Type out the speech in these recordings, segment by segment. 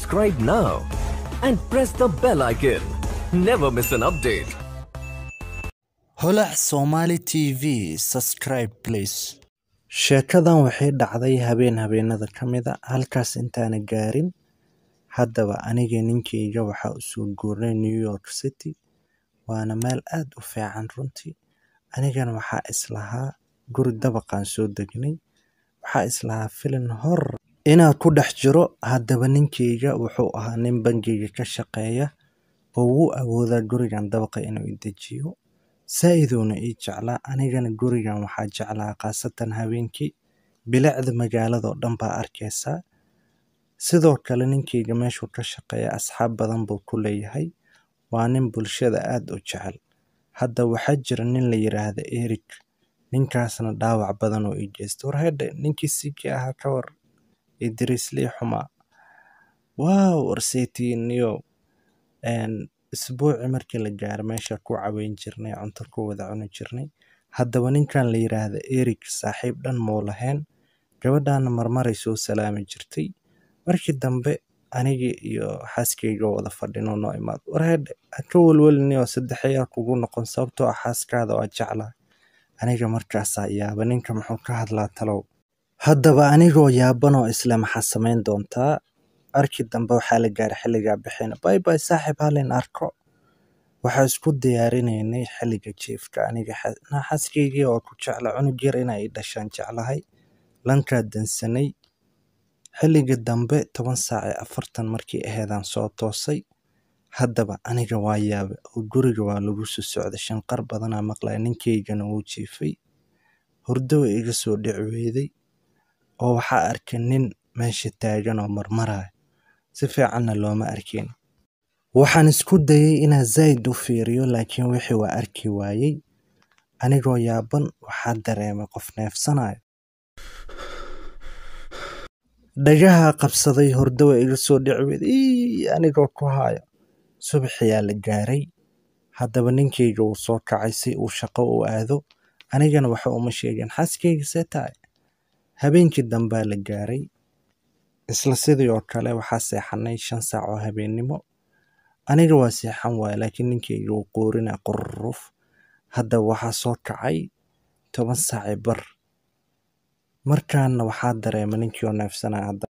subscribe now and press the bell icon. Never miss an update. holac somali t v subscribe please sheekadan waxay dhacday habeen habeenada ka mid a halkaas intaana gaarin haddaba aniga ninkayga waxaa u soo guurnay new york city waana meel aad u fiican runtii anigana waxaa islahaa guri dabaqaan soo degnay waxaa islahaa filin hor inaa ku dhex jiro haddaba ninkayga wuxuu ahaa nin bangiga ka shaqeeya oo wuu awoodaa gurigan dabaqa inuu i dejiyo saa-iduuna ii jeclaa anigana gurigan waxaa jeclaa khaasatan habeenkii bilicda magaaladao dhan baa arkaysaa sidoo kale ninkayga meeshuu ka shaqeeya asxaab badan buu ku leeyahay waa nin bulshada aad u jecel hadda waxaa jira nin la yiraahda eric ninkaasna dhaawac badan oo ii geysta war hedhe ninkii sikii ahaa ka war idriislii xumaa waaw warseytiiniyo isbuuci markii la gaaro meesha ku caweyn jirnay cunto ku wada cuni jirnay haddaba ninkan la yiraahda eric saaxiib dhan muu lahayn gabadhaana marmaray soo salaami jirtay markii dambe anigii iyo xaaskayga wada fadhino noo imaad war hedhe ha ka welwelinio saddexayaa kugu noqon sababtoo ah xaaskaada waa jeclaa aniga markaasaa yaaba ninka muxuu ka hadlaa talow haddaba anigoo yaabanoo isle maxaa samayn doontaa arkii dambe waxaa la gaaray xilligaa bixina bay bay saaxiib halin arko waxaa isku diyaarinaynay xilliga jiifka aniga xaaskaygii oo ku jecla cunug yar inay i dhashaan jeclahay lankaa dansanay xilliga dambe toban saac ee afartan markii aheedaan soo toosay haddaba aniga waa yaabe oo guriga waa lagu soo socday shanqar badanaa maqlaya ninkaygana wuu jiifay hurdo way iga soo dhici weyday oo waxaa arkay nin meesha taagan oo marmaraya si fiicanna looma arkin waxaan isku dayay inaan zaa'id u fiiriyo laakiin wixii waa arki waayey anigoo yaaban waxaa dareemay qof neefsanayo dhagaha qabsaday hurdo way iga soo dhici weyday ii anigoo ku hayo subaxiyaa la gaaray haddaba ninkayga wuu soo kacay si uu shaqo u aado anigana waxa uma sheegin xaaskayga see tahay habeenkii dambaa la gaaray isla sidii oo kale waxaa seexanay shan saac oo habeennimo aniga waa seexan waaya laakiin ninkayga wuu qoorina qurruf haddaba waxaa soo kacay toban saaci bar markaana waxaa dareema ninkii oo neefsanaya hadda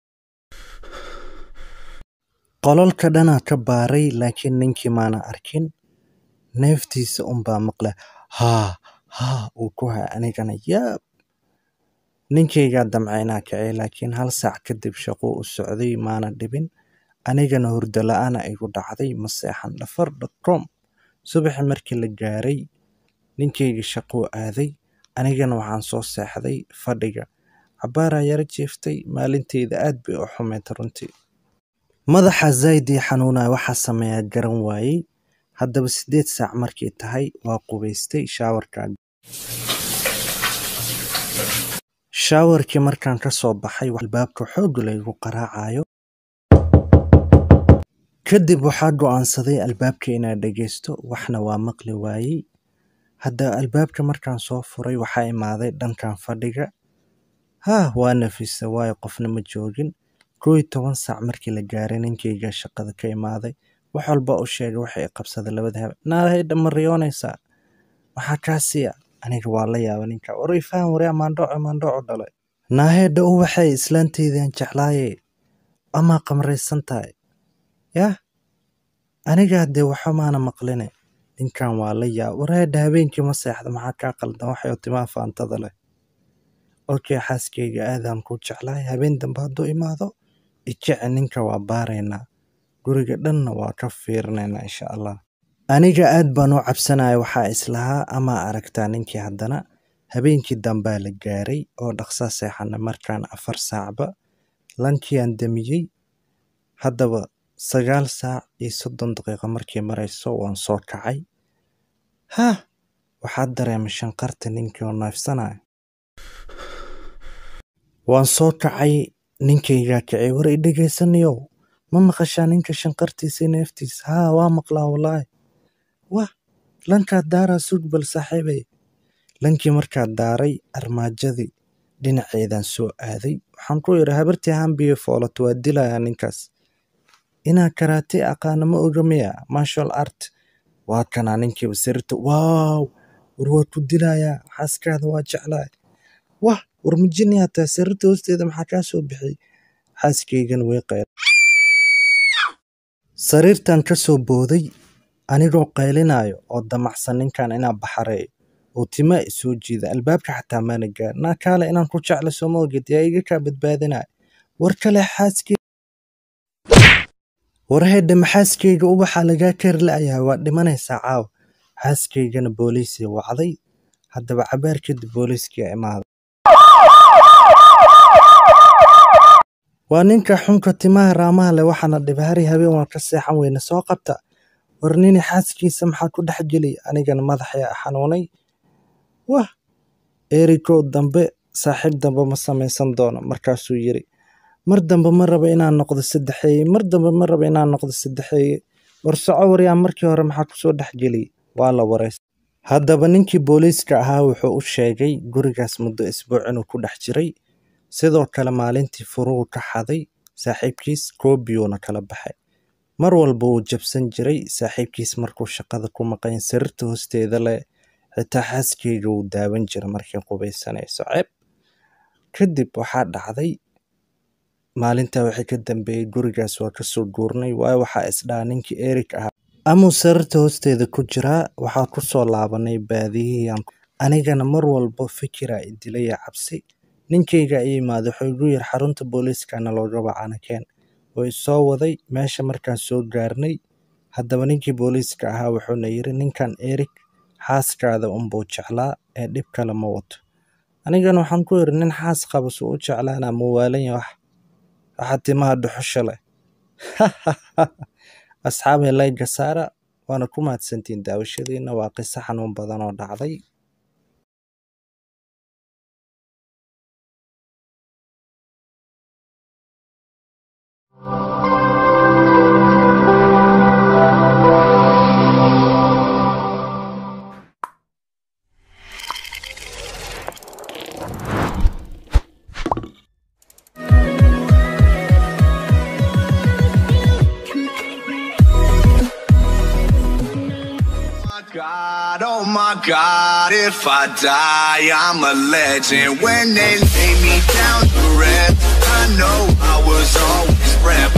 qololka dhanaa ka baaray laakiin ninkii maana arkin neeftiisa unbaa maqla haa haa uu ku haya anigana yaab ninkaygaa damcaynaa kacay laakiin hal saac kadib shaquu u socday maana dhibin anigana hurdo la-aana igu dhacday ma seexan dhafar dhaqoom subaxi markii la gaaray ninkayga shaquu aaday anigana waxaan soo seexday fadhiga cabbaaraa yaro jiiftay maalinteyda aad bay u xumeyd runtii madaxa zayd ii xanuunaya waxaa sameeyaa garan waayey haddaba siddeed saac markay tahay waa qubaystay shaawarkaa shaawarkii markaan ka soo baxay albaabka xoog laygu qaraacayo kadib waxaa go'aansaday albaabka inaan dhegaysto waxna waa maqli waayey haddaba albaabka markaan soo furay waxaa imaaday dhankan fadhiga haah waa nafisa waayo qofna ma joogin koo iyo toban saac markii la gaaray ninkayga shaqada ka imaaday wax walba u sheegay waxay i qabsaday labada habe naahayda ma riyoonaysaa maxaa kaa siiya aniga waa la yaaba ninka waray faham waryaa maandhooco maandhooco dhalay naaheedha u waxay islaanteydan jeclaaye amaa qamraysan tahay yah anigaa dee waxa maana maqline ninkan waa la yaaba wareedha habeenkii ma seexda maxaa kaa qaldan waxay timaa faantada leh okay xaaskayga aadaan ku jeclahay habeen dambe hadduu imaado ijece ninka waa baaraynaa guriga dhanna waa ka fiirinaynaa insha allah aniga aad baan u cabsanaya waxaa islahaa amaa aragtaa ninkii haddana habeenkii dambaa la gaaray oo dhaqsaa seexana markaan afar saacba lankiaan damiyey haddaba sagaal saac iyo soddon daqiiqo markii marayso waan soo kacay hah waxaa dareemay shanqarta ninkii oo neefsanaya waan soo kacay ninkaygaa kacay war i dhegaysanayow ma maqashaa ninka shanqartiisa iyo neeftiisa haa waa maqlaa wallaahi wah lankaad daaraa sug bal saaxiibay lankii markaad daaray armaajadii dhinaceedaan soo aaday waxaan ku idhi habartii hambiyo foolato waa dilayaa ninkaas inaa karaate aqaana ma oga miya martial art waa kanaa ninkiiba sariirta waaw war waa ku dilayaa xaaskaada waa jeclahay wah war majiniyaa tahay sariirta hoosteeda maxaa kaa soo bixiyey xaaskaygana way qayl sariirtan ka soo booday anigoo qaylinayo oo damacsan ninkan inaa baxareeyo oo timaa isoo jiida albaabka xataa maana gaar naa kaale inaan ku jecla sooma ogid yaa iga kaa badbaadinaya war kale xaaskey war hedhe maxaaskeyga ubaxa lagaa kari la'yahay waa dhimanaysaa caawa xaaskaygana booliisii wacday haddaba cabaar kadib booliiskii imaaday waa ninka xunka timaha raamaha leh waxaana dhibahari habeen waan ka seexan weyne soo qabta war nini xaaskiisa maxaa ku dhex geliy anigana madaxaya xanuunay wah erikow dambe saaxiib dambe ma samaysan doono markaasuu yiri mar dambe ma raba inaan noqdo saddexeeye mar dambe ma raba inaan noqdo saddexeeye war soco waryaa markii hore maxaa kusoo dhex geliyey waa la waraystay haddaba ninkii booliiska ahaa wuxuu u sheegay gurigaas muddo isbuuc inuu ku dhex jiray sidoo kale maalintii furuhu ka xaday saaxiibkiis koobiyuuna kala baxay mar walba wuu jabsan jiray saaxiibkiis markuu shaqada ku maqayn sariirta hoosteeda leh xitaa xaaskeyga wuu daawan jiray markay qubaysanayso ceeb kadib waxaa dhacday maalintaa wixii ka dambeeyey gurigaas waa kasoo guurnay waayo waxaa isdhaha ninkii erik ahaa amuu sariirta hoosteeda ku jiraa waxaa kusoo laabanay baadiyihii anigana mar walba fikiraa idilaya cabsi ninkayga i yimaada wuxuu igu yiri xarunta booliiskana looga wacana keen oo isoo waday meesha markaan soo gaarnay haddaba ninkii booliiska ahaa wuxuuna yiri ninkan erik xaaskaada unbuu jeclaa ee dhib kale ma wato anigana waxaan ku yiri nin xaas qaba suu u jeclaana muwaalanya wax waxaa timaha dhuxusha leh asxaabay layga saara waana ku mahadsantiin daawashadiina waa qiso xanuun badan oo dhacday my God, oh my God, if I die, I'm a legend. When they lay me down to rest, I know I was always prepped.